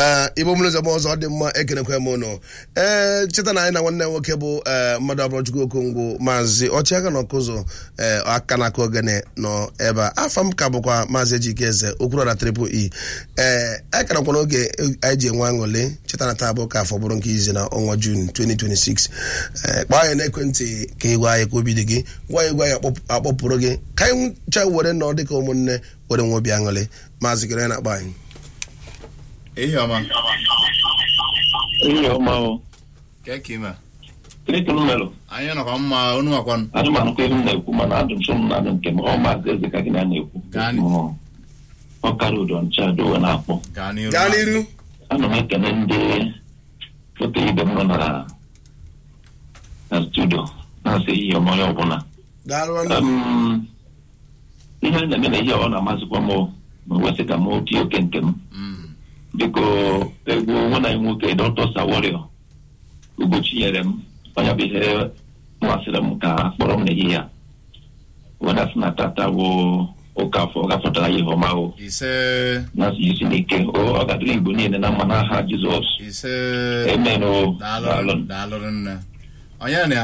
ee igbo mmiri zọba ọzọ dị mma ekenekwa m ụnụ ee cheta na anyị na nwanne nwoke bụ ee mmadụ abụrọchukwu okongwu maazị ọchịagha na ọkụzụ ee aka na aka ogene nọ ebe a afa m ka bụkwa maazị ejike eze okwuru na triple e ee akarakwa n'oge anyị ji enwe aṅụle cheta na taa bụ ka afọ bụrụ nke izi na ọnwa jun 2026 ee kpọọ anyị n'ekwentị ka ị gwa anyị ka obi dị gị gwa anyị gwa anyị akpọp- akpọpụrụ gị ka anyị ncha were nọ dịka ụmụnne were nwe obi aṅụle maazị kere na-akpọ anyị Ihe ọma. ihe ọma o Ka ka ime. kirikiri melụ Anyị nọkwa mma unu nwakwanụ. anụmanụkwa elu m na-ekwu mana adụ m so m na-adụ nke m ọ maazị eze ka gị na na-ekwu Gaa n'i- Mụ, ọkara udo ncha dowe na-akpọ Gaa n'iru. gaa n'iru ana m ekene ndị foto ibe m nọ na na studio na-asị ihe ọma onye ọbụla daalụ nwanne m. Um, ihe a na-eme na ihe ọ na-amasịkwa m o, ma wesị ka m oke oke nke m Mm. biko egwu nwa na nwoke dọkịta sawario ugochi nyere m onye bụ ihe masịrị m ka kpọrọ m n'ehihie a weda sị na tata bụ ụka afọ ọ gafọtara ihe ọma o Ise. na isi n'ike o ọ gadịrị igbo niile na mma n'aha jizọs Ise. emen o Daalụ. daalụ Daalụ nne. Onye na ya?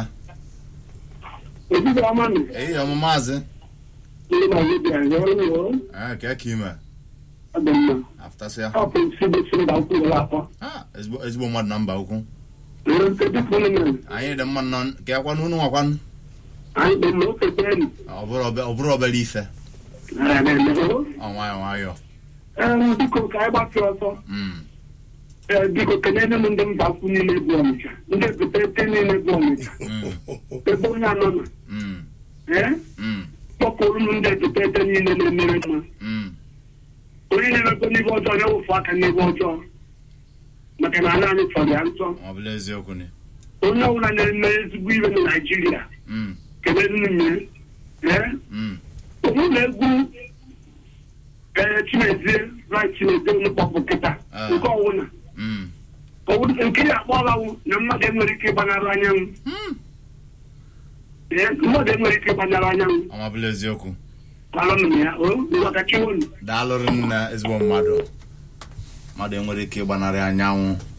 Ebube ọma nụ, Ihe ọma maazị. ndị na-azụ bịara ya ọrụ o, Ah, ka ka ime. ọ dị mma. Afụtasị ya. Ọ bụ isi bụ isi mba ukwu ụlọ atọ. Ah, ezigbo ezigbo mmadụ na mba ukwu. Nwere nkeji pụrụ mere, Anyị dị mma nọ ka ya kwanụ unu nwakwanụ. anyị dị mma ofe beri. Ọ bụrụ obe- ọ bụrụ obere ife. Nara na-eme o. Ọ nwayọ nwayọ. Ee, biko ka anyị gbafee ọsọ. Mm. Ee, biko kenene m ndị mba ukwu niile bụ Ọnịcha, ndị ebutete niile bụ Ọnịcha, Mm. ebe onye anọ nọ. Mm. Ee, Mm. kpọpụrụ m ndị ebutete niile na-emere mma. Mm. Onye na-emekwa n'ibe ọjọọ ya wụfu aka n'ibe ọjọọ. Maka na ala anyị chọrọ ya nsọ. Ọ bụla eziokwu ni. Onye ọbụla na-eme ezigbo ihe na Naịjirịa, Mm. kenene m ya. Ee, Mm. ụlọ egwu ee chimezie right chimezie onye kpọpụ kịta Ah. nke ọwụna Mm. Ọwụ- nke ya akpọlawu na mmadụ enwere ike ịgbanarị anyanwụ Mm. ee mmadụ enwere ike ịgbanarị anyanwụ Ọ bụla eziokwu. gbalụnụ m ya o maka chiwonu daalụrụ nne ezigbo mmadụ mmadụ enwere ike ịgbanarị anyanwụ